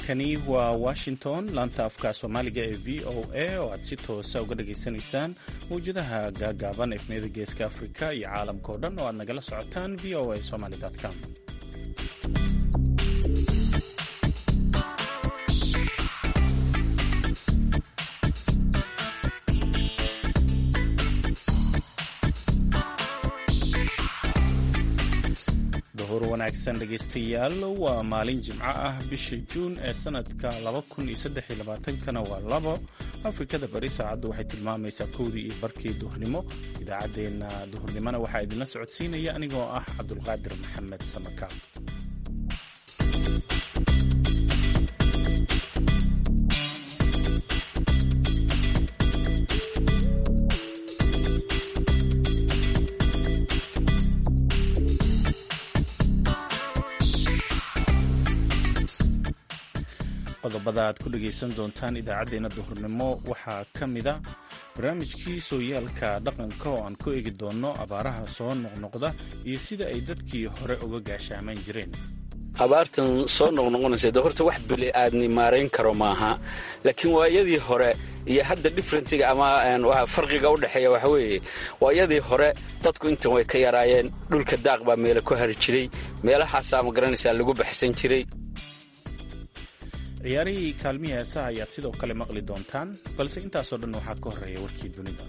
halkani waa washington laanta afka soomaaliga ee v o a oo aad si toosa uga dhageysanaysaan mawjadaha gaagaaban efmiyada geeska afrika iyo caalamka oo dhan oo aad nagala socotaan v o a somaly com wanaagsan dhegaystayaal waa maalin jimco ah bisha juun ee sanadka kana waa labo afrikada bari saacaddu waxay tilmaamaysaa kowdii iyo barkii duhurnimo idaacaddeenna duhurnimona waxaa idinla socodsiinaya anigoo ah cabdulqaadir maxamed samaka qodobada aad ku dhegaysan doontaan idaacaddeenna duhurnimo waxaa ka mida barnaamijkii sooyaalka dhaqanka oo aan ku eegi doonno abaaraha soo noqnoqda iyo sida ay dadkii hore uga gaashaaman jireen abaartan soo noqnoqonaysa de horta wax bili aadni maarayn karo maaha laakiin waayadii hore iyo hadda differentiga ama farqiga u dhexeeya waxa weeye waayadii hore dadku intan way ka yaraayeen dhulka daaq baa meela ku hari jiray meelahaasaa ma garanaysaa lagu baxsan jiray ciyaarihii kaalmihii heesaha ayaad sidoo kale maqli doontaan balse intaasoo dhan waxaa ka horreeya warkii dunida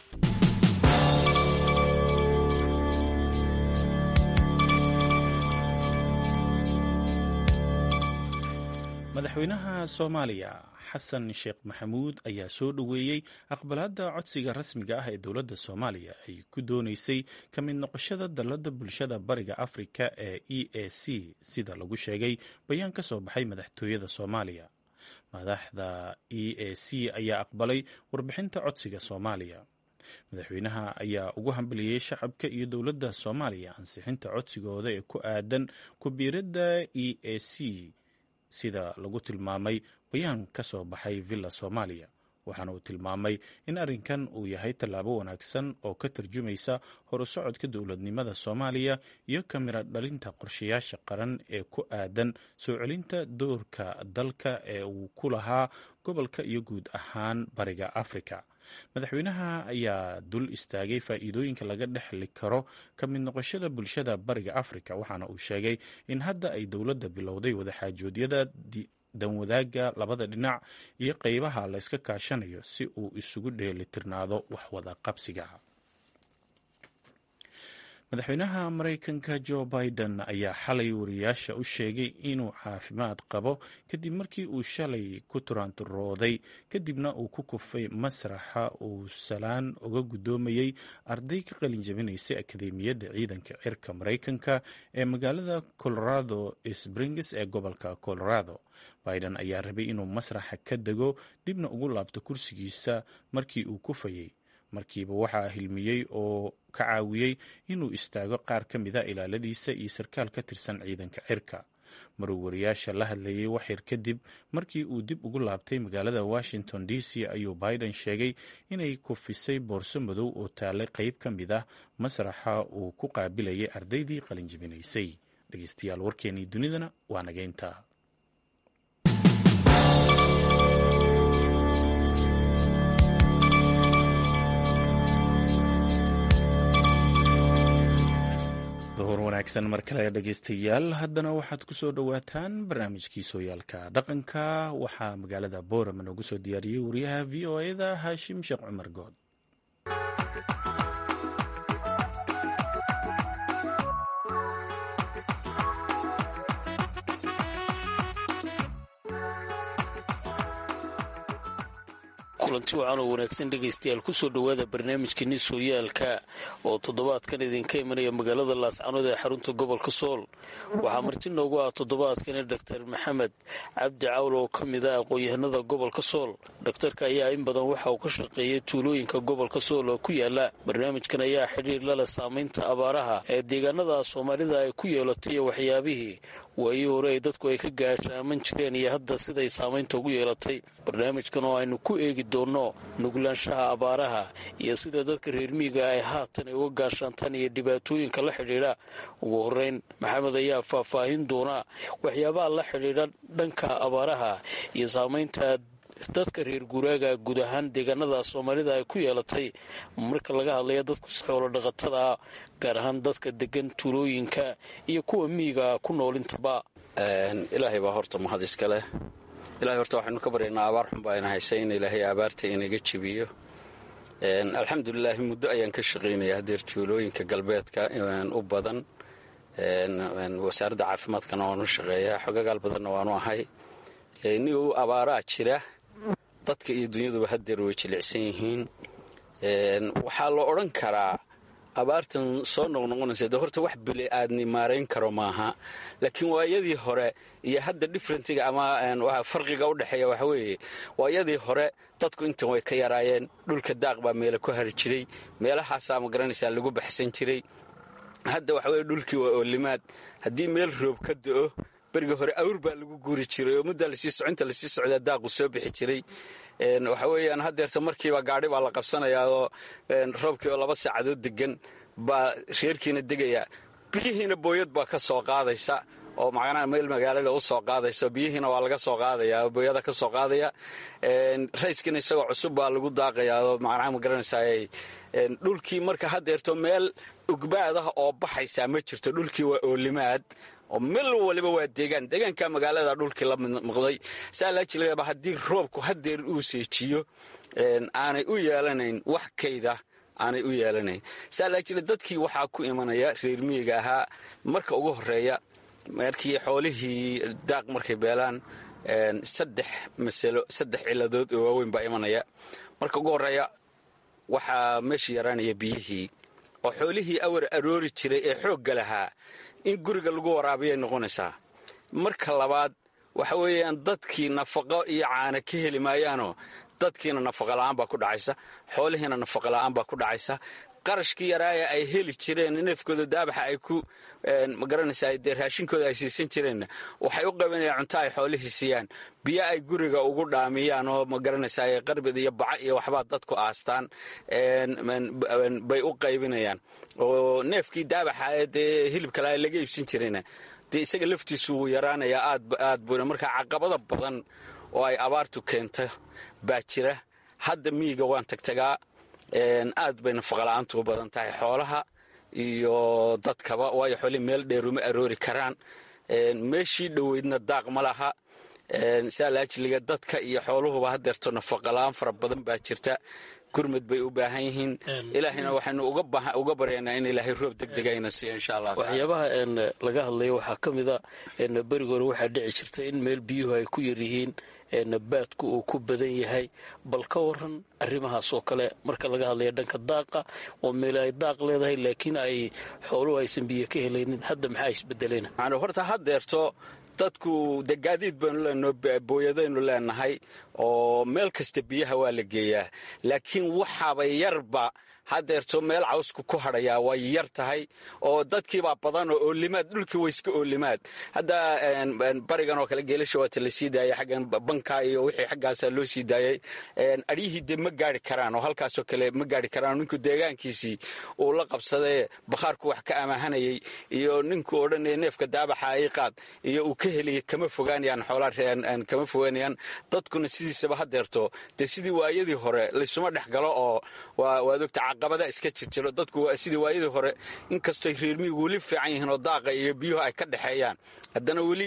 madaxweynaha soomaaliya xasan sheekh maxamuud ayaa soo dhoweeyey aqbalaadda codsiga rasmiga ah ee dowladda soomaaliya ay ku doonaysay ka mid noqoshada dalladda bulshada bariga afrika ee e a c sida lagu sheegay bayaan ka soo baxay madaxtooyada soomaaliya madaxda e a c ayaa aqbalay warbixinta codsiga soomaaliya madaxweynaha ayaa ugu hambaliyey shacabka iyo dowladda soomaaliya ansixinta codsigooda ee ku aadan kubiiradda e a c sida lagu tilmaamay bayaan ka soo baxay villa soomaaliya waxaana uu tilmaamay in arrinkan uu yahay tallaabo wanaagsan oo ka tarjumaysa horusocodka dowladnimada soomaaliya iyo kamira dhalinta qorshayaasha qaran ee ku aadan soo celinta doorka dalka ee uu ku lahaa gobolka iyo guud ahaan bariga afrika madaxweynaha ayaa dul istaagay faa'iidooyinka laga dhexli karo ka mid noqoshada bulshada bariga afrika waxaana uu sheegay in hadda ay dowladda bilowday wadaxaajoodyada danwadaaga labada dhinac iyo qeybaha la yska kaashanayo si uu isugu dheelitirnaado waxwada qabsiga madaxweynaha maraykanka jo biden ayaa xalay wariyaasha u sheegay inuu caafimaad qabo kadib markii uu shalay ku turaanturooday kadibna uu ku kufay masraxa uu salaan uga guddoomayey arday ka qalin jabinaysay akademiyadda ciidanka cirka maraykanka ee magaalada colorado springs ee gobolka colorado biden ayaa rabay inuu masraxa ka dego dibna ugu laabto kursigiisa markii uu kufayey markiiba waxaa hilmiyey oo ka caawiyey inuu istaago qaar ka mida ilaaladiisa iyo sarkaal ka tirsan ciidanka cirka maruu wariyaasha la hadlayay waxyar kadib markii uu dib ugu laabtay magaalada washington d c ayuu biden sheegay inay kufisay boorso madow oo taallay qayb ka mid ah masraxa uu ku qaabilayay ardaydii qalinjibinaysay dhegeystayaal warkeenii dunidana waa nageynta duhur wanaagsan mar kale dhegeystayaal haddana waxaad ku soo dhowaataan barnaamijkii sooyaalka dhaqanka waxaa magaalada boorama noogu soo diyaariyey wariyaha v o eda haashim sheekh cumar good kulanti wacan oo wanaagsan dhegaystayaal kusoo dhowaada barnaamijkeeni sooyaalka oo toddobaadkan idinka imanaya magaalada laascanood ee xarunta gobolka sool waxaa marti noogu ah toddobaadkani doktor maxamed cabdi cawl oo ka mid ah aqoon-yahanada gobolka sool dhakhtarka ayaa in badan waxa uu ka shaqeeyay tuulooyinka gobolka sool oo ku yaala barnaamijkan ayaa xidhiir lale saamaynta abaaraha ee deegaanada soomaalida ay ku yeelatay iyo waxyaabihii waayii hore ay dadku ay ka gaashaaman jireen iyo hadda siday saamaynta ugu yeelatay barnaamijkan oo aynu ku eegi doonno nuglaanshaha abaaraha iyo sida dadka reer miyiga ay haatan ay uga gaashaantaan iyo dhibaatooyinka la xidhiidha ugu horeyn maxamed ayaa faahfaahin doona waxyaabaha la xidhiidha dhanka abaaraha iyo saamaynta dadka reer guuraaga guud ahaan deegaanada soomaalida ay ku yeelatay marka laga hadlaya dadku xoolo dhaqatada gaar ahaan dadka degan tuulooyinka iyo kuwa miyiga ku noolintaba ilaahay baa horta mahad iska leh ilahay horta waxaynu ka baryaynaa abaar xun baa ina haysay in ilaahay abaarta inaga jebiyo alxamdulilaahi muddo ayaan ka shaqaynaya hadeer tuulooyinka galbeedka u badan wasaaradda caafimaadkana waanu shaqeeyaa xogagaal badanna waanu ahay ni abaaraa jira dadka iyo dunyaduba hadeer way jilicsan yihiin waxaa la odhan karaa abaartan soo noqnoqonaysa de horta wax bili aadni maarayn karo maaha laakiin waayadii hore iyo hadda differentiga ama farqiga u dhexeeya waxa weeye waayadii hore dadku intan way ka yaraayeen dhulka daaq baa meela ku hari jiray meelahaasaa ma garanaysaa lagu baxsan jiray hadda waxa weye dhulkii waa oolimaad haddii meel roob ka do-o beriga hore awr baa lagu guuri jiray oo muddaa lasii socinta lasii socdaa daaqu soo bixi jiray waxa weeyaan haddeerta markiiba gaadhi baa la qabsanayaa oo roobkii oo laba saacadood degan baa reerkiina degaya biyihiina booyad baa ka soo qaadaysa oo macnaha meel magaalada u soo qaadaysa biyihiina waa laga soo qaadaya booyada ka soo qaadaya rayskiina isagoo cusub baa lagu daaqayaa oo macnaha ma garanaysaa dhulkii marka haddeerto meel ugbaad ah oo baxaysaa ma jirto dhulkii waa oolimaad oo meel waliba waa deegaan deegaanka magaalada dhulkii la midmuqday saa laa jilaba haddii roobku hadeer uu seejiyo aanay u yeelanayn wax kayda aanay u yeelanayn saa laa jila dadkii waxaa ku imanaya reer miyiga ahaa marka ugu horeeya markii xoolihii daaq markay beelaan saddex masalo saddex ciladood oo waaweyn baa imanaya marka ugu horeeya waxaa meesha yaraanaya biyihii oo xoolihii awar aroori jiray ee xoogga lahaa in guriga lagu waraabiyay noqonaysaa marka labaad waxa weeyaan dadkii nafaqo iyo caana ka heli maayaanoo dadkiina nafaqa la'aan baa ku dhacaysa xoolihiina nafaqa la'aan baa ku dhacaysa qarashkii yaraaya ay heli jireen neefkooda daabaxa ay ku magaranaysaa dee raashinkooda ay siisan jireenna waxay u qabanayaan cunto ay xoolihii siiyaan biyo ay guriga ugu dhaamiyaan oo magaranaysaa qarbid iyo baca iyo waxbaa dadku aastaan bay u qaybinayaan oo neefkii daabaxa ee dee hilibkale laga iibsan jirayna dee isaga laftiisu wuu yaraanayaa aad buuna markaa caqabada badan oo ay abaartu keento baa jira hadda miyiga waan tagtagaa aad bay nafaqala'aantu u badan tahay xoolaha iyo dadkaba waayo xoolihii meel dheeruma aroori karaan meeshii dhoweydna daaq ma laha saalaajiliga dadka iyo xooluhuba hadeerto nafaqala'aan fara badan baa jirta gurmad bay u baahan yihiin ilaahayna waxaynu uga baryaynaa in ilaahay roob degdegayna siiyo insha allah waxyaabaha laga hadlaya waxaa ka mida beriga hore waxaa dhici jirta in meel biyuhu ay ku yaryihiin baadku uu ku badan yahay bal ka waran arrimahaas oo kale marka laga hadlaya dhanka daaqa oo meel ay daaq leedahay laakiin ay xooluhu aysan biyo ka helaynin hadda maxaa isbedelayna horta haddeerto dadku de gaadiid baynu leenaho booyadaynu leenahay oo meel kasta biyaha waa la geeyaa laakiin waxaaba yarba haddeerto meel cawsku ku hadhayaa way yar tahay oo dadkiibaa badan oo oolimaad dhulkii way iska oolimaad hadda barigan oo kale geelasha waata la sii daayay xaggan banka iyo wixii xaggaasaa loo sii daayay adhiyihii dee ma gaari karaan oo halkaasoo kale ma gaari karaan ninku deegaankiisii uu la qabsadee bakhaarku wax ka amaahanayay iyo ninku odhanaya neefka daabaxa ay qaad iyo uu ka helaya kama fogaanayaan xoolaa kama fogaanayaan dadkuna sidiisaba haddeerto dee sidii waayadii hore laysuma dhex galo oo waad ogta caqabada iska jirjiro dadku sidii waayadii hore inkastoy reermiyigu weli fiican yihiin oo daaqa iyo biyuhu ay ka dhexeeyaan haddana weli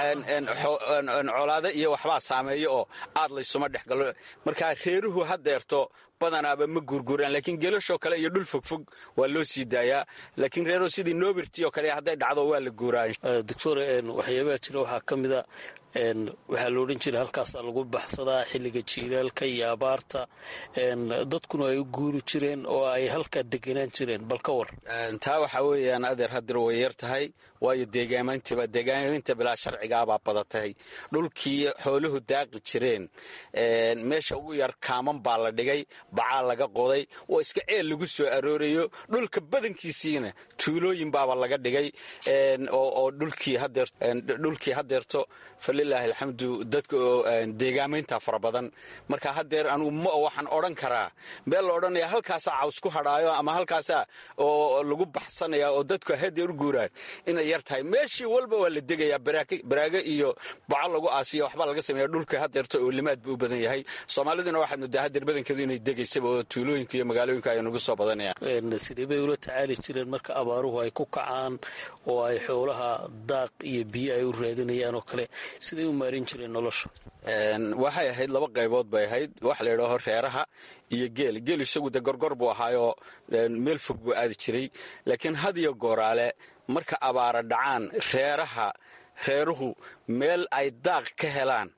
colaado iyo waxbaa saameeya oo aad laysuma dhex galo markaa reeruhu haddeerto badanaaba ma guurguuraan laakiin gelashoo kale iyo dhul fogfog waa loo sii daayaa laakiin reero sidii noobirti oo kale hadday dhacdo waa la guuraa doctor waxyaabaha jira waxaa ka mida waxaa la odhan jiray halkaasaa lagu baxsadaa xilliga jiilaalka iyo abaarta dadkuna ay u guuri jireen oo ay halkaa deganaan jireen bal ka war taa waxaa weeyaan adeer hadir way yar tahay waayo deegaamayntiba deegaamaynta bilaa sharcigaabaa badatay dhulkii xooluhu daaqi jireen meesha ugu yar kaaman baa la dhigay bacaa laga qoday oo iska ceel lagu soo aroorayo dhulka badankiisiina tuulooyin baaba laga dhigay oo dhulkii hadeerto falilaahi alxamdu dadka deegaamaynta fara badan marka hadeer anugu ma waxaan odhan karaa meel la odhanaya halkaasaa caws ku hadhaayo ama halkaasaa oo lagu baxsanaya oo dadku hadeer u guuraan inay yar tahay meeshii walba waa la degayaa baraago iyo baco lagu aasiya waxbaa laga sameeya dhulka hadeerto oo limaad buu u badan yahay soomaaliduna waxaad moodaa hadeer badankeedu inay degaysaba oo tuulooyinka iyo magaalooyinka ay nagu soo badanayaan sidee bay ula tacaali jireen marka abaaruhu ay ku kacaan oo ay xoolaha daaq iyo biyo ay u raadinayaan oo kale siday u maarin jireen nolosha waxay ahayd laba qaybood bay ahayd wax la yidhaaho reeraha iyo geel geel isagu de gorgor buu ahaayoo meel fog buu aadi jiray laakiin had iyo gooraale marka abaara dhacaan reeraha reeruhu meel ay daaq ka helaan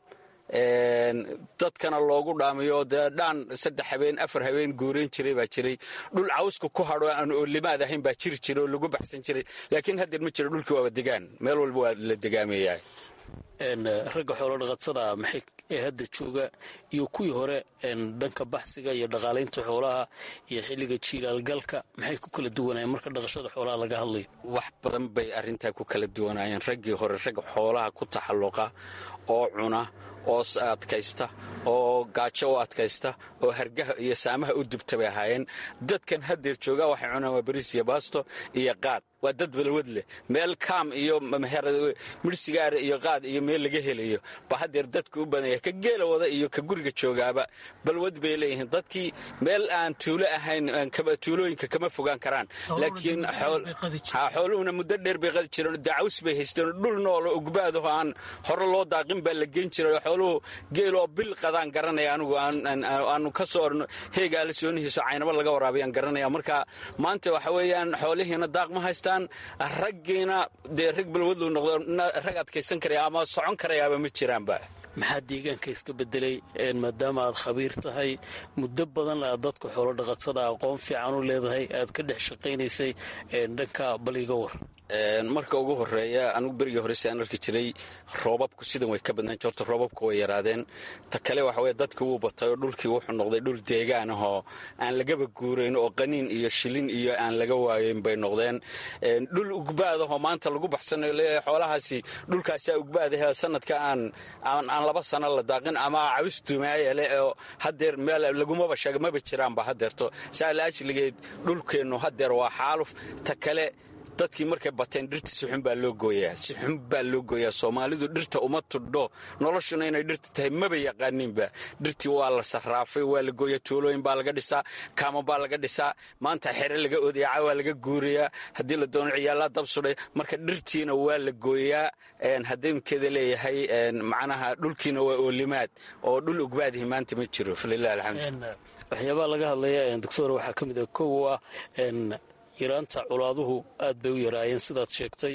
dadkana loogu dhaamiyo dee dhaan saddex habeen afar habeen guurayn jiray baa jiray dhul cawska ku hadho aan oolimaad ahayn baa jiri jiray oo lagu baxsan jiray laakiin haddeer ma jiro dhulkii waaba degaan meel walba waa la degaamayaa ragga xoolo dhaqatada maxay ee hadda jooga iyo kuwii hore dhanka baxsiga iyo dhaqaalaynta xoolaha iyo xilliga jiilaalgalka maxay ku kala duwanayeen marka dhaqashada xoolaha laga hadlayo wax badan bay arrintaa ku kala duwanaayeen raggii hore rag xoolaha ku taxalluqa oo cuna oo adkaysta oo gaajo u adkaysta oo hargaha iyo saamaha u dubta bay ahaayeen dadkan haddeer jooga waxay cunaan waa bariis iyo baasto iyo qaad waa dad balwad leh meel kaam iyo midhsigaara iyo qaad iyo meel laga helayo ba haddeer dadka u badanya ka geela wada iyo ka guriga joogaaba balwad bay leeyihiin dadkii meel aan tuulo ahayn tuulooyinka kama fogaan karaan laakiin xooluhuna muddo dheer bay qadi jireen dacaws bay haysteen dhul noolo ugbaadaho aan hore loo daaqin baa la geyn jiray xooluhu geeloo bil qadaan garanaya anigu aanu ka soo orno heegaala soonihiiso caynaba laga waraabayaan garanaya marka maanta waxa weeyaan xoolihiina daaq ma haystaan raggiina dee rag balwadlu noqdo rag adkaysan karaya ama socon karayaaba ma jiraanba maxaa deegaanka iska bedelay maadaama aad khabiir tahay muddo badan aad dadka xoolo dhaqatada aqoon fiican u leedahay aad ka dhex shaqaynaysay dhanka baliga war marka ugu horeeya anugu berigii hore si aan arki jiray roobabku sidan way ka badnaan horta roobabku way yaraadeen ta kale waxa weye dadkii wuu batay oo dhulkii wuxuu noqday dhul deegaan ahoo aan lagaba guurayn oo qaniin iyo shilin iyo aan laga waayeyn bay noqdeen dhul ugbaadahoo maanta lagu baxsanayo leeyahay xoolahaasi dhulkaasaa ugbaadahe sanadka aan aan laba sano la daaqin ama caws dumaaya leh oo hadeer meel lagumaba sheega maba jiraanba hadeerto saa la ajligeed dhulkeennu hadeer waa xaaluf ta kale dadkii markay bateen dhirta si xun baa loo gooyaa si xun baa loo gooyaa soomaalidu dhirta uma tudho noloshuna inay dhirta tahay maba yaqaaninba dhirtii waa la sarraafay waa la gooyaa tuulooyin baa laga dhisaa kaama baa laga dhisaa maanta xere laga odayaca waa laga guurayaa haddii la doono ciyaallaa dab sudhay marka dhirtiina waa la gooyaa hadeemkeeda leeyahay macnaha dhulkiina waa oolimaad oo dhul ugbaadihi maanta ma jiro falilah alxamdu waxyaabaha laga hadlaya doctor waxaa ka mid a kow ah yaraanta colaaduhu aad bay u yaraayeen sidaad sheegtay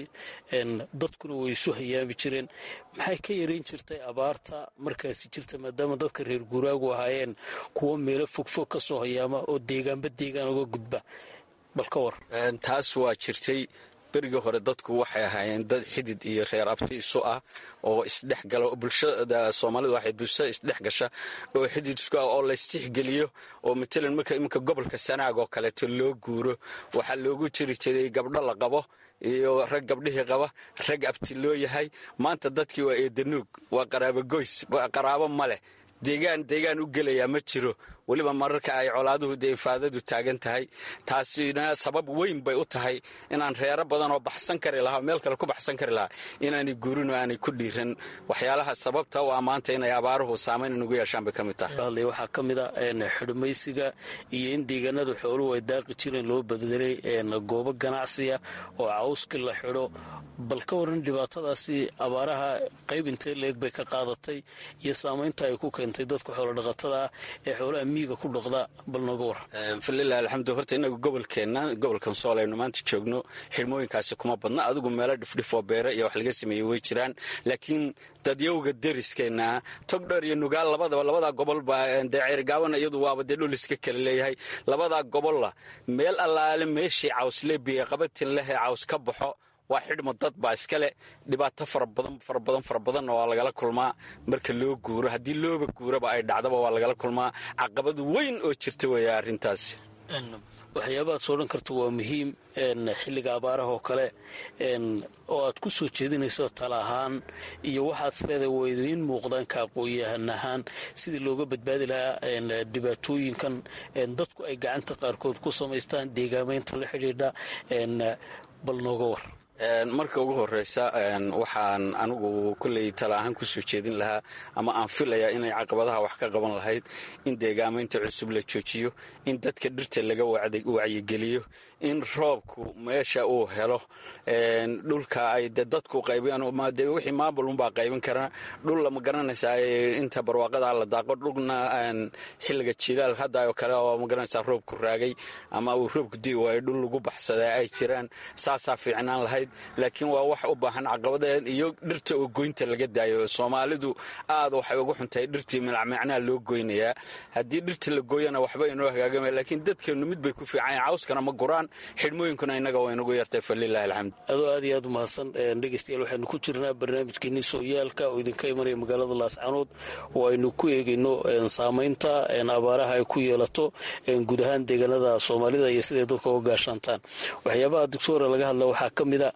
dadkuna way isu hayaami jireen maxay ka yarayn jirtay abaarta markaasi jirta maadaama dadka reer guuraagu ahaayeen kuwo meelo fogfog ka soo hayaama oo deegaanba deegaan uga gudba bal ka war taas waa jirtay berigii hore dadku waxay ahaayeen dad xidid iyo reer abti isu ah oo isdhexgala bulshada soomaalida waxay bulshada isdhex gasha oo xidid isku ah oo laystixgeliyo oo matalan marka iminka gobolka sanaag oo kaleeto loo guuro waxaa loogu jiri jiray gabdho la qabo iyo rag gabdhihii qaba rag abti loo yahay maanta dadkii waa eedanuug waa qaraabo goys qaraabo ma leh deegaan deegaan u gelayaa ma jiro weliba mararka ay colaaduhu dee ifaadadu taagan tahay taasina sabab weyn bay u tahay inaan reero badan oo baxsan kari lahaa meel kale ku baxsan kari lahaa inaanay guurin oo aanay ku dhiiran waxyaalaha sababta u ah maanta inay abaaruhu saamayn inugu yeeshaan bay ka mid tahay waxaa ka mid a xidhmaysiga iyo in deegaanada xooluhu ay daaqi jireen loo bedelay goobo ganacsiya oo cawski la xidho bal ka waran dhibaatadaasi abaaraha qayb intee leeg bay ka qaadatay iyo saamaynta ay ku keentay dadka xoolodhaqatada ah ee xoolaha miyiga ku dhaqda bal nooga war falilah alxamdu horta inagu gobolkeenna gobolkan sool aynu maanta joogno xirmooyinkaasi kuma badna adigu meelo dhifdhifoo beere iyo wax laga sameeyey way jiraan laakiin dadyowga deriskeenna togdheer iyo nugaal labadaba labadaa gobol baa dee ceergaaban iyadu waaba dee dhul iska kale leeyahay labadaa gobolla meel allaale meeshii cawsle biyo qabatin lehee caws ka baxo waa xidhmo dad baa iskale dhibaato fara badan fara badan fara badanna waa lagala kulmaa marka loo guuro haddii looba guuraba ay dhacdaba waa lagala kulmaa caqabad weyn oo jirta weeya arrintaasi waxyaabahaad soo dhan karta waa muhiim xilliga abaaraha oo kale oo aad ku soo jeedinayso tala ahaan iyo waxaad isleedahay waa idiin muuqdaan ka aqoon-yahan ahaan sidii looga badbaadi lahaa dhibaatooyinkan dadku ay gacanta qaarkood ku samaystaan deegaamaynta la xidhiidha bal nooga war marka ugu horeysa waxaan anigu kolley tala ahaan ku soo jeedin lahaa ama aan filayaa inay caqabadaha wax ka qaban lahayd in deegaamaynta cusub la joojiyo in dadka dhirta laga wacyigeliyo in roobku meesha uu helo dhulka ay de dadku qaybiyaan de wixii maamulunbaa qaybin karaa dhul lama garanaysaa inta barwaaqada la daaqo dhulna xilliga jilaal hadda oo kale oo ma garanaysaa roobku raagay ama uu roobku dii waayo dhul lagu baxsadaa ay jiraan saasaa fiicnaan lahayd laakiin waa wax u baahan caqabadeen iyo dhirta oo goynta laga daayo soomaalidu aad waxay ugu xuntahay dhirtii milacmicnaa loo goynayaa haddii dhirta la gooyana waxba inoo hagaagama laakiin dadkeennu mid bay ku fiican cawskana ma guraan xidhmooyinkuna innaga waa inagu yartay falilahi alxamd adoo aad iyo aad umahadsan dhegeystayaal waxaynu ku jirnaa barnaamijkeenii sooyaalka oo idinka imanaya magaalada laascanood oo aynu ku eegayno saamaynta abaaraha ay ku yeelato guud ahaan deegaanada soomaalida iyo siday dadka uga gaashaantaan waxyaabaha doctora laga hadla waxaa ka mida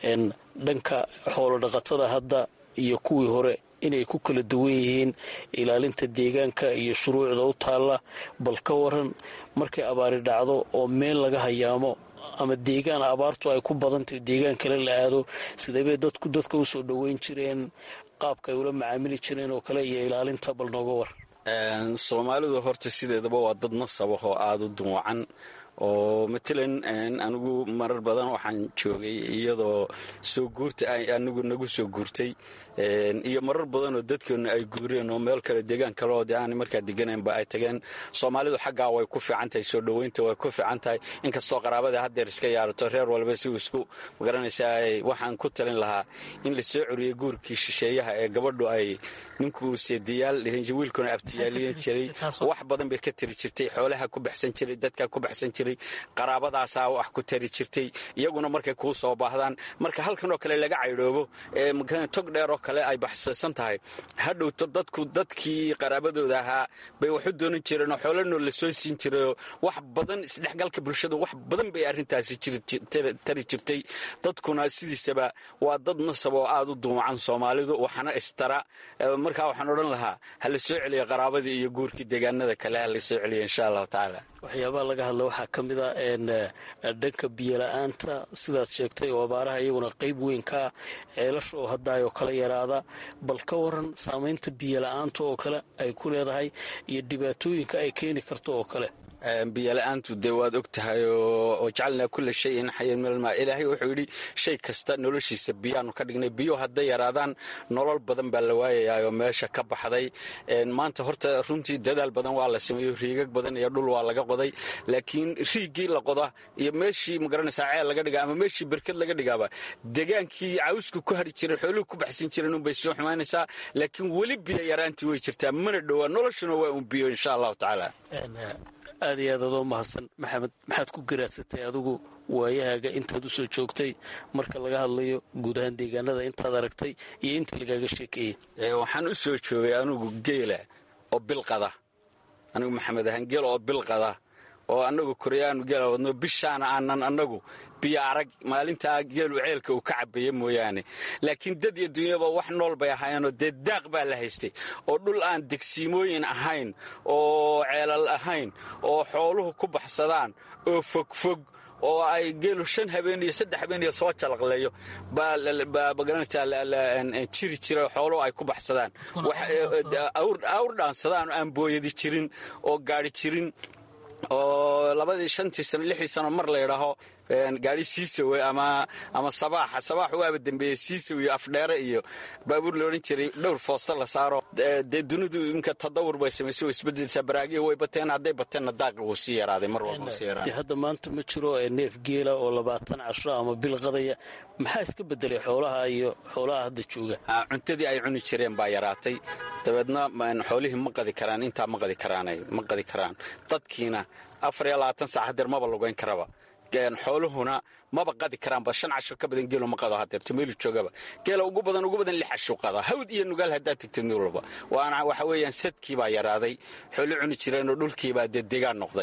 dhanka xoolo dhaqatada hadda iyo kuwii hore inay ku kala duwan yihiin ilaalinta deegaanka iyo shuruucda u taalla bal ka waran markay abaari dhacdo oo meel laga hayaamo ama deegaan abaartu ay ku badantahy deegaan kale la aado sidaybay dadku dadka u soo dhoweyn jireen qaabka ay ula macaamili jireen oo kale iyo ilaalinta bal nooga war soomaalidu horta sideedaba waa dad nasabah oo aada u duwacan oo matalan anigu marar badan waxaan joogay iyadoo soo guurta anigu nagu soo guurtay iyo marar badan oo dadkeenu ay guureen oo meel kale deegaan kale oo de aan markaa deganaynba ay tageen soomaalidu xaggaa way ku fiican tahay soo dhoweynta way ku fiican tahay inkastoo qaraabada haddeer iska yaarato reer walba si uu isku magaranaysaa waxaan ku talin lahaa in la soo coriyey guurkii shisheeyaha ee gabadhu ay ninkuu seediyaal wiilkuna abtiyaaliyan jiray wax badan bay ka tari jirtay xoolaha ku baxsan jiray dadka ku baxsan jiray qaraabadaasaa wax ku tari jirtay iyaguna markay kuu soo baahdaan marka halkan oo kale laga caydhoobo tog dheer oo kale ay baxsaysan tahay hadhowto dadku dadkii qaraabadooda ahaa bay waxu doonan jireen oo xoolanoo la soo siin jirayoo wax badan isdhexgalka bulshada wax badan bay arrintaasi tari jirtay dadkuna sidiisaba waa dad nasab oo aada u duumacan soomaalidu waxna istara markaa waxaan odhan lahaa ha la soo celiya qaraabadii iyo guurkii deegaanada kale ha la soo celiya insha allahu tacaala waxyaabaha laga hadla waxaa ka mid a dhanka biyola-aanta sidaad sheegtay oo abaaraha iyaguna qayb weyn kaa ceelasha oo haddaayoo kala yaraada bal ka waran saamaynta biyola-aanta oo kale ay ku leedahay iyo dhibaatooyinka ay keeni karto oo kale biyola-aantu dee waad og tahay oo jacalnaa kulla shayin xayan minalmaa ilaahay wuxuu yidhi shay kasta noloshiisa biyaanu ka dhignay biyo hadday yaraadaan nolol badan baa la waayayaa oo meesha ka baxday maanta horta runtii dadaal badan waa la sameeyo riigag badan iyo dhul waa laga qoday laakiin riigii la qoda iyo meeshii magaranaysaa ceel laga dhiga ama meeshii berked laga dhigaaba degaankii cawsku ku hari jiray xooluhu ku baxsan jireen unbay soo xumaynaysaa laakiin weli biyo yaraantii way jirtaa mana dhowaa noloshuna waa un biyo insha allahu tacaala aad iyo aad adoo mahadsan maxamed maxaad ku garaadsatay adigu waayahaaga intaad u soo joogtay marka laga hadlayo guud ahaan deegaanada intaad aragtay iyo inta lagaaga sheekeeyey waxaan u soo joogay anigu geela oo bilqada anigu maxamed ahaan geel oo bilqada oo annagu koryaanu geela wadno bishaana aanan annagu biyo arag maalintaa geelu ceelka uu ka cabaya mooyaane laakiin dad iyo dunyaba wax nool bay ahaayeenoo dee daaq baa la haystay oo dhul aan degsiimooyin ahayn oo ceelal ahayn oo xooluhu ku baxsadaan oo fogfog oo ay geelu shan habeen iyo saddex habeen iyo soo jalaqleeyo baa magaranaysaa jiri jira xooluhu ay ku baxsadaan awr dhaansadaan oo aan booyadi jirin oo gaari jirin oo labadii shantii sano lixdii sano mar la ydhaaho gaari siisawe ama ama sabaaxa sabaax waaba dembeeye siisaw iyo afdheere iyo baabuur la odhan jiray dhowr foosta la saaro dee dunidu imka tadawur bay samaysay oo isbedelsaa baraagiya way bateen hadday bateenna daaqi wuu sii yaraaday mar walba wuu sii yaraaday hadda maanta ma jiro neef geela oo labaatan casho ama bil qadaya maxaa iska bedelay xoolaha iyo xoolaha hadda jooga cuntadii ay cuni jireen baa yaraatay dabeedna xoolihii ma qadi karaan intaa ma qadi karaanay ma qadi karaan dadkiina afar iyo labaatan saac hadeer maba lugayn karaba xooluhuna maba qadi karaanba shan casho ka badan geelo ma qado hadeerto meelu joogaba geela ugu badan ugu badan lix casho qada hawd iyo nugaal haddaad tegtid meel walba waana waxa weeyaan sadkii baa yaraaday xoolo cuni jireenoo dhulkiibaa dee degaan noqday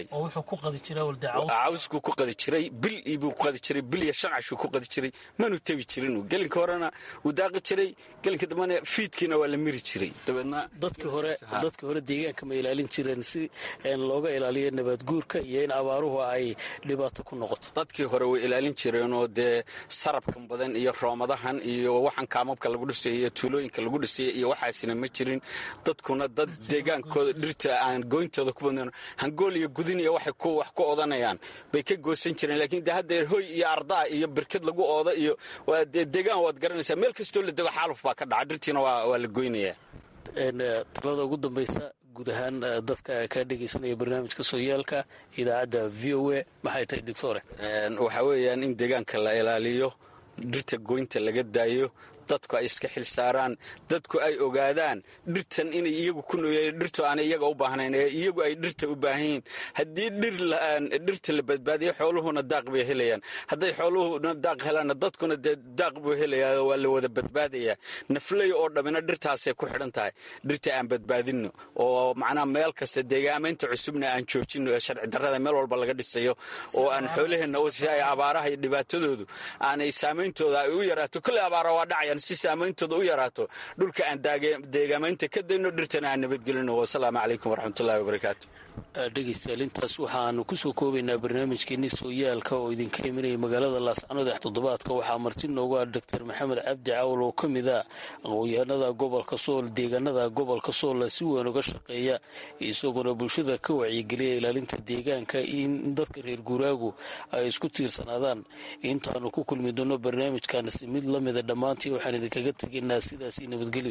cawskuu ku qadi jiray bil buu ku qadi jiray bil iyo shan cashuu ku qadi jiray manu tebi jirin gelinka horena wuu daaqi jiray gelinka dambena fiidkiina waa la miri jiray dabeedna dadkii hore dadkii hore deegaanka ma ilaalin jireen si looga ilaaliyo nabaadguurka iyo in abaaruhu ay dhibaato ku noqoto dadkii hore way ilaalin jireenoo dee sarabkan badan iyo roomadahan iyo waxaan kaamabka lagu dhisay iyo tuulooyinka lagu dhisay iyo waxaasina ma jirin dadkuna dad deegaankooda dhirta aan gooyntooda ku badn hangool iyo gudin iyo waxay wax ku odanayaan bay ka goosan jireen laakiin de haddeer hoy iyo ardaa iyo birkad lagu ooda iyo waa dee deegaan waad garanaysaa meel kastoo la dego xaaluf baa ka dhaca dhirtiina waa la goynayaa talada ugu dambaysa guud ahaan dadka kaa dhegaysanaya barnaamijka sooyaalka idaacadda v o a maxay tahay doctore waxaa weeyaan in deegaanka la ilaaliyo dhirta goynta laga daayo dadku ay iska xil saaraan dadku ay ogaadaan dhirtan inay iyagu ku nooyeen dhirtu aanay iyaga u baahnayn ee iyagu ay dhirta u baahan yihiin haddii dhirta la badbaadiyo xooluhuna daaq bay helayaan hadday xooluhuna daaq helaanna dadkuna dee daaq buu helayaa waa la wada badbaadayaa nafley oo dhammina dhirtaasay ku xidhan tahay dhirta aan badbaadinno oo macnaha meel kasta deegaamaynta cusubna aan joojinno ee sharci darrada meel walba laga dhisayo oo aan xoolaheenna si ay abaaraha iyo dhibaatadoodu aanay saameyntooda ay u yaraato kolley abaara waa dhacayaan si saameyntooda u yaraato dhulka aan deegaamaynta ka dayno dhirtana aan nabadgelino wasalaamu calaykum waraxmatullahi wabarakaatu dhegaystayaal intaas waxaanu kusoo koobaynaa barnaamijkeenii sooyaalka oo idinka imanaya magaalada laascanood ee toddobaadka waxaa marti noogu ah doctor maxamed cabdi cawl oo ka mid a aqoonyahanada gobolka sool deegaanada gobolka soolla si weyn uga shaqeeya isaguna bulshada ka wacyigeliya ilaalinta deegaanka in dadka reer guuraagu ay isku tiirsanaadaan intaanu ku kulmi doono barnaamijkaansi mid la mida dhammaantii waxaan idinkaga tegaynaa sidaasi nabadgelyo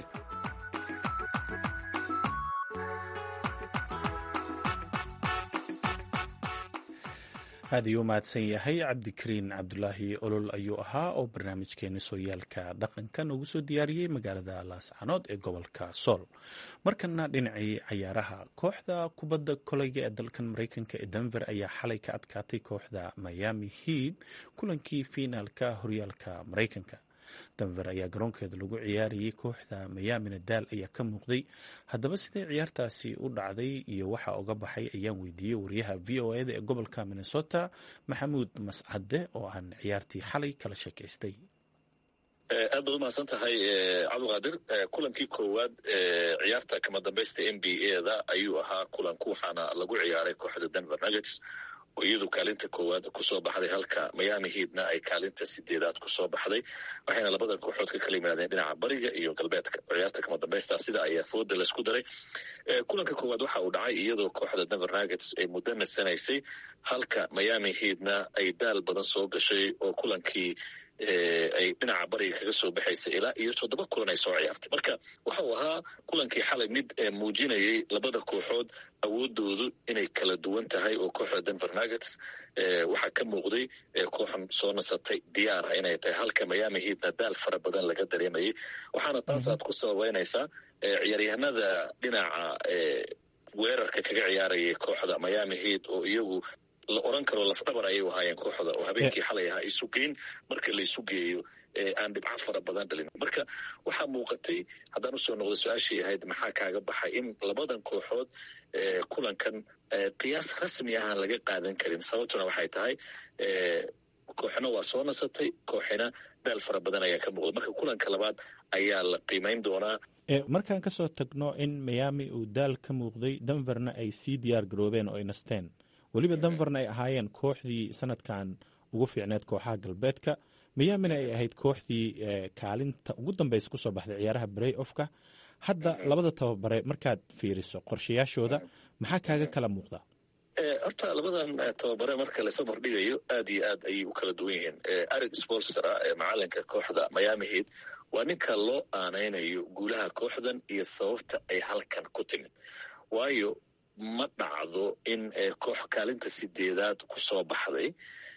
aad ayuu u mahadsan yahay cabdikariin cabdulaahi olol ayuu ahaa oo barnaamijkeeni sooyaalka dhaqanka noogu soo diyaariyey magaalada laascanood ee gobolka sool markana dhinacii cayaaraha kooxda kubadda koleyga ee dalkan mareykanka ee denver ayaa xalay ka adkaatay kooxda miami head kulankii fiinaalka horyaalka mareykanka denver ayaa garoonkeeda lagu ciyaarayay kooxda mayamina daal ayaa ka muuqday haddaba sidee ciyaartaasi u dhacday iyo waxa uga baxay ayaan weydiiyey wariyaha v o eda ee gobolka minnesota maxamuud mascade oo aan ciyaartii xalay kala sheekaystay aad baad umahadsan tahay cabdiqaadir kulankii koowaad ciyaarta kama dambaysta n b a da ayuu ahaa kulanku waxaana lagu ciyaaray kooxda denver nuggets oo iyadu kaalinta koowaad kusoo baxday halka miami headna ay kaalinta sideedaad kusoo baxday waxayna labadan kooxood ka kala yimaadeen dhinaca bariga iyo galbeedka ciyaarta kama dambaysta sida ayaa fooda laysku daray kulanka koowaad waxa uu dhacay iyadoo kooxda denver nuggets ay muddo nasanaysay halka miami headna ay daal badan soo gashay oo kulankii ay dhinaca bariga kaga soo baxaysa ilaa iyo toddoba kulan ay soo ciyaartay marka waxa uu ahaa kulankii xalay mid muujinayay labada kooxood awoodoodu inay kala duwan tahay oo kooxda denver nuggets waxaa ka muuqday kooxan soo nasatay diyaar ah inay tahay halka miami headna daal fara badan laga dareemayay waxaana taas aad ku sababeynaysaa ciyaaryahanada dhinaca weerarka kaga ciyaarayay kooxda miami head oo iyagu la oran karo lafdhabar ayay ahaayeen kooxda oo habeenkii xalay ahaa isu geyn marka la isu geeyo aan dhibco fara badan dhalin marka waxaa muuqatay haddaan usoo noqda su-aashii ahayd maxaa kaaga baxay in labadan kooxood kulankan qiyaas rasmi ahaan laga qaadan karin sababtuna waxay tahay kooxna waa soo nasatay kooxina daal fara badan ayaa ka muuqda marka kulanka labaad ayaa la qiimayn doonaa markaan kasoo tagno in miami uu daal ka muuqday denverna ay sii diyaar garoobeen oo ay nasteen weliba denverna ay ahaayeen kooxdii sanadkan ugu fiicneed kooxaha galbeedka miyaamina ay ahayd kooxdii kaalinta ugu dambeysa kusoo baxday ciyaaraha brey ofka hadda labada tababare markaad fiiriso qorshayaashooda maxaa kaaga kala muuqda horta labadan tababare marka lasoo bardhigayo aad iyo aad ayay u kala duwan yihiin arig spolstra macalinka kooxda miami heat waa ninka loo aanaynayo guulaha kooxdan iyo sababta ay halkan ku timid waayo ma dhacdo in koox kaalinta sideedaad ku soo baxday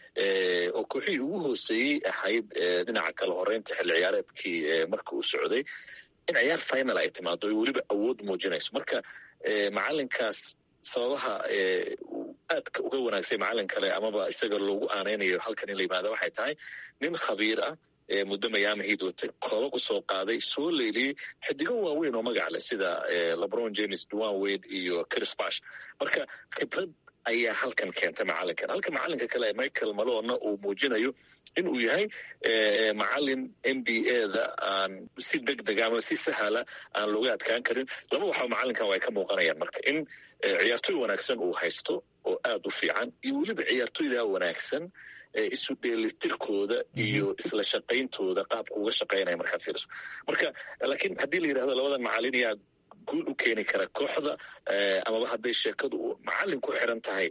oo kooxihii ugu hooseeyey ahayd dhinaca kala horeynta xilli ciyaareedkii marka uu socday in ciyaar final ay timaado ay weliba awood muujinayso marka macalinkaas sababaha aadka uga wanaagsay macalin kale amaba isaga loogu aanaynayo halkan in la yimaada waxay tahay nin khabiir ah muddo mayaami hiid watay koobab u soo qaaday soo leeliyey xidigo waaweyn oo magac leh sida lebron james duan wade iyo chris bash marka khibrad ayaa halkan keentay macalinkan halka macalinka kale michael malona uu muujinayo in uu yahay macalin n b a da aan si deg dega ama si sahala aan looga adkaan karin laba waxaa macalinkan ay ka muuqanayaan marka in ciyaartoy wanaagsan uu haysto oo aad u fiican iyo weliba ciyaartoyda wanaagsan isu dheelitirkooda iyo isla shaqayntooda qaabka uga shaqaynaya markaad fiiriso marka laakiin haddii la yidhahdo labadan macalin yaa guul u keeni kara kooxda amaba hadday sheekadu macalin ku xiran tahay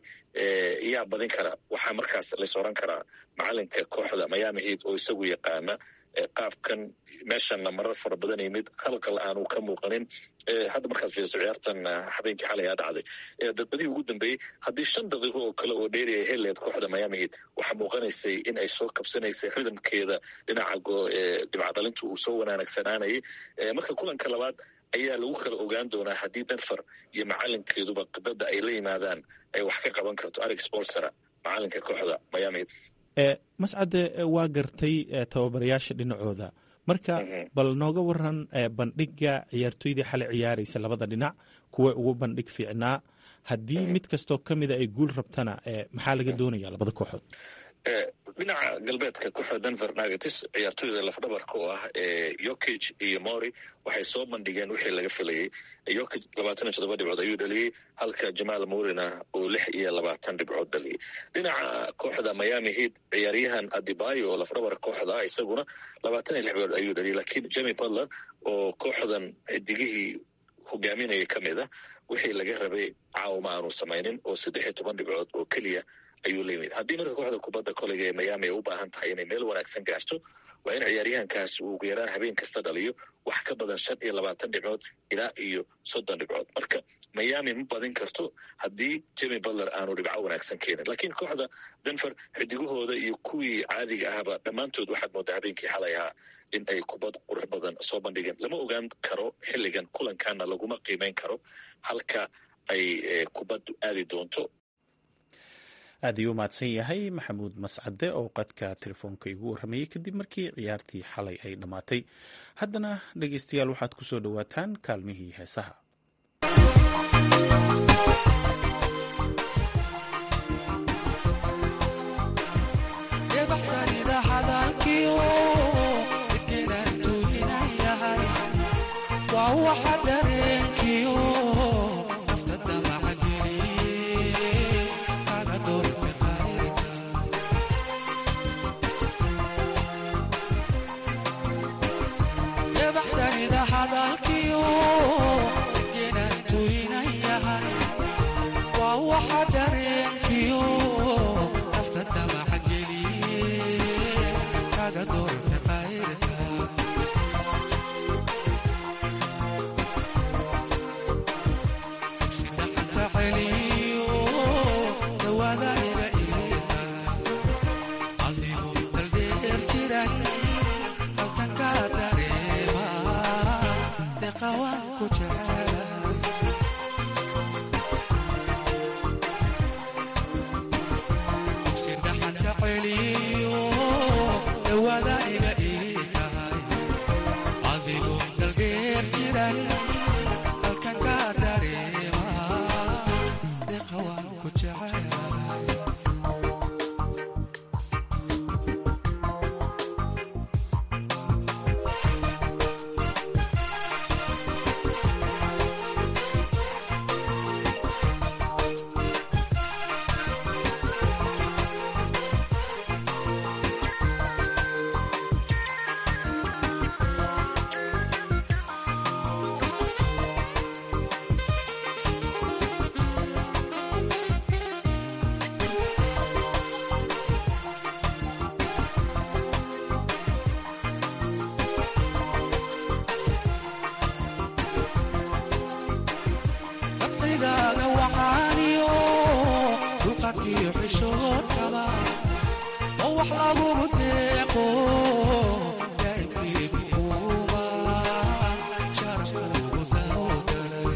yaa badin kara waxaa markaas lays oran karaa macalinka kooxda miami heat oo isagu yaqaana qaabkan meeshanna marar fara badan yimid khalqal aanu ka muuqanin hadda markaad fiiriso ciyaartan habeenkii xalay aa dhacday dadbadihii ugu dambeeyey haddii shan daqiiqo oo kale oo dheeri ay heleed kooxda miami heat waxaa muuqanaysay in ay soo kabsanaysay ridamkeeda dhinaca dhibcadhalintu uu soo wanaagsanaanayay marka kulanka labaad ayaa lagu kala ogaan doonaa haddii denver iyo macalinkeeduba qidada ay la yimaadaan ay wax ka qaban karto arig spolsera macalinka kooxda miami mascade waa gartay tababarayaasha dhinacooda marka bal nooga waran bandhiga ciyaartoydii xalay ciyaaraysa labada dhinac kuwa ugu bandhig fiicnaa haddii mid kastoo ka mida ay guul rabtana maxaa laga doonaya labada kooxood dhinaca galbeedka kooxda denver nagatis ciyaartoyda lafdhabarka oo ah yokig iyo mori waxay soo bandhigeen wixii laga filayey yokig labaatan iyo toddoba dhibcood ayuu dhaliyey halka jamaal murina oo lix iyo labaatan dhibcood dhaliyey dhinaca kooxda miami heat ciyaaryahan adibayo oo lafdhabar kooxda ah isaguna labaatan iyo lix dhibcood ayuu dhaliyey lakiin jemi butler oo kooxdan xidigihii hogaaminaya ka mid ah wixii laga rabay caawma aanu samaynin oo saddex iyo toban dhibcood oo keliya ayuu la yimid haddii marka kooxda kubadda koleyga ee miami ay u baahan tahay inay meel wanaagsan gaarto waa in ciyaaryahankaas uu ugu yaraan habeen kasta dhaliyo wax ka badan shan iyo labaatan dhibcood ilaa iyo soddon dhibcood marka miami ma badin karto haddii jemi butler aanu dhibco wanaagsan keenin laakiin kooxda denver xidigahooda iyo kuwii caadiga ahba dhammaantood waxaad moodaa habeenkii xalay ahaa in ay kubad qurux badan soo bandhigeen lama ogaan karo xilligan kulankaana laguma qiimeyn karo halka ay kubaddu aadi doonto aad ayuu mahadsan yahay maxamuud mascade oo qadka telefoonka igu warramayey kadib markii ciyaartii xalay ay dhammaatay haddana dhegeystayaal waxaad ku soo dhowaataan kaalmihii heesaha qalbigaaga waxaaniyo dulqadkiyo xishoodkaba oo wax lagugu deeqo daa'imkii kuuba sharafkuugu dawgalay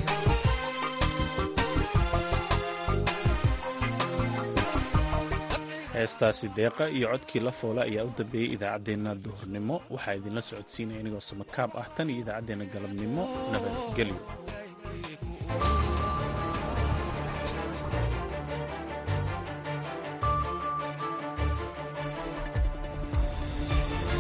heestaasi deeqa iyo codkii la foole ayaa u dambeeyey idaacaddeenna duhurnimo waxaa idinla socodsiinaya inigoo samakaab ah tan iyo idaacaddeenna galabnimo nabadgelyo